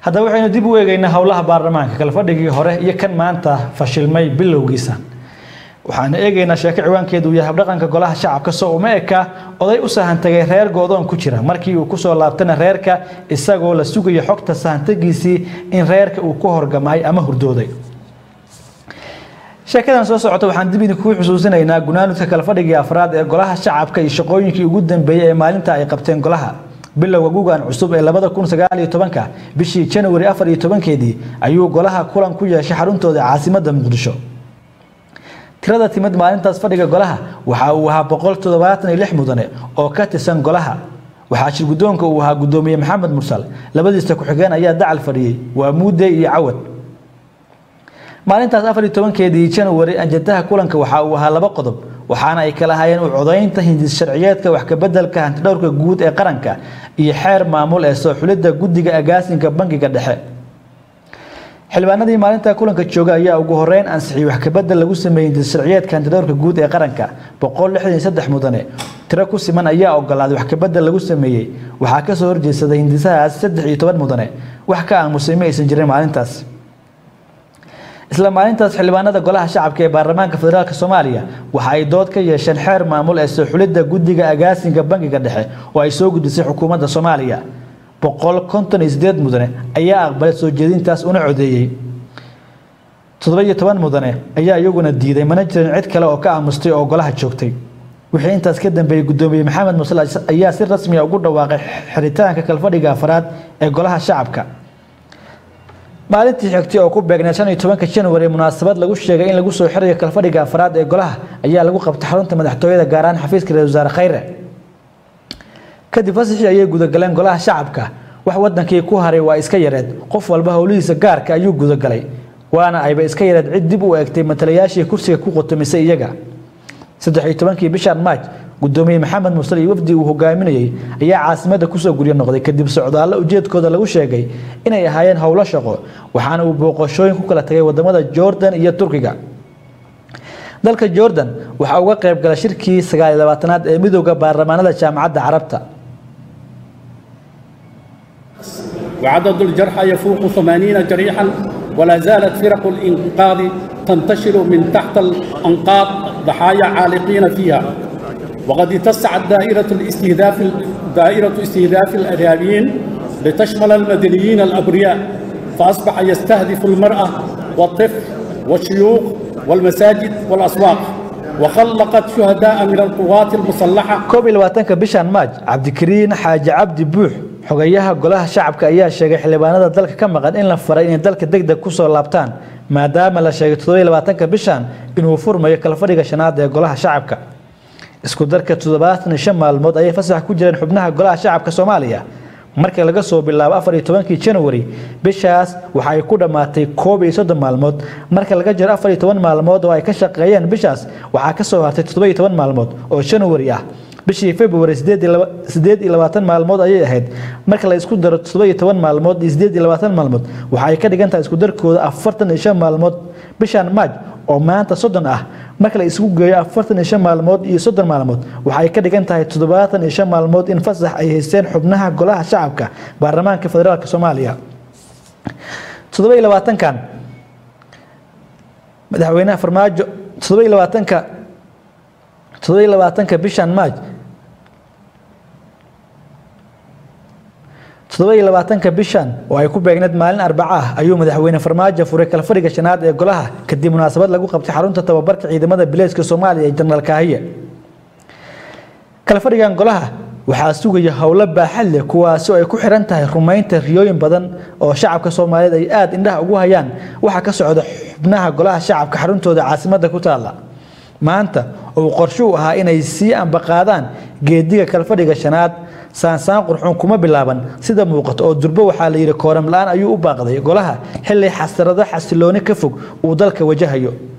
haddaba waxaynu dib u eegaynaa howlaha baarlamaanka kala fadhigii hore iyo kan maanta fashilmay bilowgiisa waxaana eegaynaa sheeko ciwaankeedu uu yahay habdhaqanka golaha shacabka soo uma eka oday u sahantagay reer goodoon ku jira markii uu kusoo laabtana reerka isagoo la sugayo xogta sahantagiisii in reerka uu ku horgamay ama hurdooday sheekadan soo socota waxaan dib idinkugu xusuusinaynaa gunaanudka kala fadhigii afraad ee golaha shacabka iyo shaqooyinkii ugu dambeeyey ee maalinta ay qabteen golaha bilowga gugan cusub ee labada kun sagaal iyo tobanka bishii januari afar iyo tobankeedii ayuu golaha kulan ku yeeshay xaruntooda caasimadda muqdisho tirada timid maalintaas fadhiga golaha waxa uu ahaa boqol toddobaatan iyo lix mudane oo ka tirsan golaha waxaa shir guddoonka uu ahaa guddoomiye maxamed mursal labadiisa ku-xigeen ayaa dacal fadhiyey waa muude iyo cawad maalintaas afar iyo tobankeedii januari anjadaha kulanka waxa uu ahaa laba qodob waxaana ay kala hayeen u codaynta hindis sharciyeedka wax kabeddelka hantidhowrka guud ee qaranka iyo xeer maamul ee soo xulidda guddiga agaasinka bangiga dhexe xildhibaanadii maalinta kulanka jooga ayaa ugu horeyn ansixiyey wax kabedel lagu sameeyey hindis sharciyeedka hantidhowrka guud ee qaranka boqol lixdan iyo saddex mudane tiro ku siman ayaa ogolaaday wax kabedel lagu sameeyey waxaa kasoo horjeedsaday hindisahaas saddex iyo toban mudane wax ka aamusay ma aysan jirin maalintaas isla maalintaas xildhibaanada golaha shacabka ee baarlamaanka federaalk soomaaliya waxa ay dood ka yeesheen xeer maamul ee soo xulidda guddiga agaasinka bangiga dhexe oo ay soo gudisay xukuumadda soomaaliya boqol konton iyo sideed mudane ayaa aqbalay soo jeedintaas una codeeyey toddoba iyo toban mudane ayaa iyaguna diiday mana jirin cid kale oo ka aamustay oo golaha joogtay wixii intaas ka dambeeyey guddoomiye maxamed musal ayaa si rasmiya ugu dhawaaqay xiritaanka kalfadhiga afraad ee golaha shacabka maalintii xigtay oo ku beegneed shan iyo tobanka januari munaasabad lagu sheegay in lagu soo xirayo kalfadhiga afraad ee golaha ayaa lagu qabtay xarunta madaxtooyada gaar ahaan xafiiska ra-isul wasaare khayre kadib fasaxii ayay gudagaleen golaha shacabka wax wadankii ku haray waa iska yareed qof walba howlihiisa gaarka ayuu gudagalay waana ayba iska yareed cid dib u eegtay matalayaashii kursiga ku qotomisay iyaga saddex iyo tobankii bishan maaj gudoomiye maxamed musal iyo wafdi uu hogaaminayey ayaa caasimadda kusoo guryo noqday kadib socdaallo ujeedkooda lagu sheegay inay ahaayeen howlo shaqo waxaana uu booqashooyin ku kala tagay wadamada jordan iyo turkiga dalka jordan waxaa uga qayb gala shirkii sagaal iyo labaatanaad ee midooda baarlamaanada jaamacadda carabta وعدد الجرحى يفوق ثمانين جريحا ولا زالت فرق الإنقاذ تنتشر من تحت الأنقاض ضحايا عالقين فيها وقد اتسعت دائرة الاستهداف دائرة استهداف الإرهابيين لتشمل المدنيين الأبرياء فأصبح يستهدف المرأة والطفل والشيوخ والمساجد والأسواق وخلقت شهداء من القوات المسلحة koob iyo labaatanka bishan maaj cabdikariin xaaji cabdi buux xogayaha golaha shacabka ayaa sheegay xildhibaanada dalka ka maqan in la faray inay dalka degdeg kusoo laabtaan maadaama la sheegay toddoba iyo labaatanka bishan inuu furmayo kalfadhiga shanaad ee golaha shacabka isku darka toddobaatan iyo shan maalmood ayay fasax ku jireen xubnaha golaha shacabka soomaaliya marka laga soo bilaabo afar iyo tobankii januari bishaas waxa ay ku dhammaatay koob iyo soddon maalmood marka laga jiro afar iyo toban maalmood oo ay ka shaqeeyeen bishaas waxaa ka soo hartay toddoba iyo toban maalmood oo januari ah bishii february sideed iyo labaatan maalmood ayay ahayd marka la isku daro toddoba iyo toban maalmood iyo sideed iyo labaatan maalmood waxa ay ka dhigan tahay isku darkooda afartan iyo shan maalmood bishan maaj oo maanta soddon ah marka la isugu geeyo afartan iyo shan maalmood iyo soddon maalmood waxa ay ka dhigan tahay toddobaatan iyo shan maalmood in fasax ay haysteen xubnaha golaha shacabka baarlamaanka federaalk soomaaliya toddoba iyo labaatankan madaxweynaha farmaajo toddoba iyo labaatanka toddoba iyo labaatanka bishan maaj toddoba iyo labaatanka bishan oo ay ku beegneed maalin arbaca ah ayuu madaxweyne farmaajo furay kalfadhiga shanaad ee golaha kadib munaasabad lagu qabtay xarunta tababarka ciidamada bileyska soomaaliya ee jenaraal kaahiye kalfadhigan golaha waxaa sugaya howlo baaxad leh kuwaasi oo ay ku xiran tahay rumaynta riyooyin badan oo shacabka soomaaliyeed ay aada indhaha ugu hayaan waxaa ka socda xubnaha golaha shacabka xaruntooda caasimadda ku taalla maanta uu qorsho u ahaa inay sii ambaqaadaan geediga kalfadhiga shanaad saansaan qurxuun kuma bilaaban sida muuqato oo durbo waxaa la yidhi kooram la-aan ayuu u baaqday golaha xilli xasarado xasilooni ka fog uu dalka wajahayo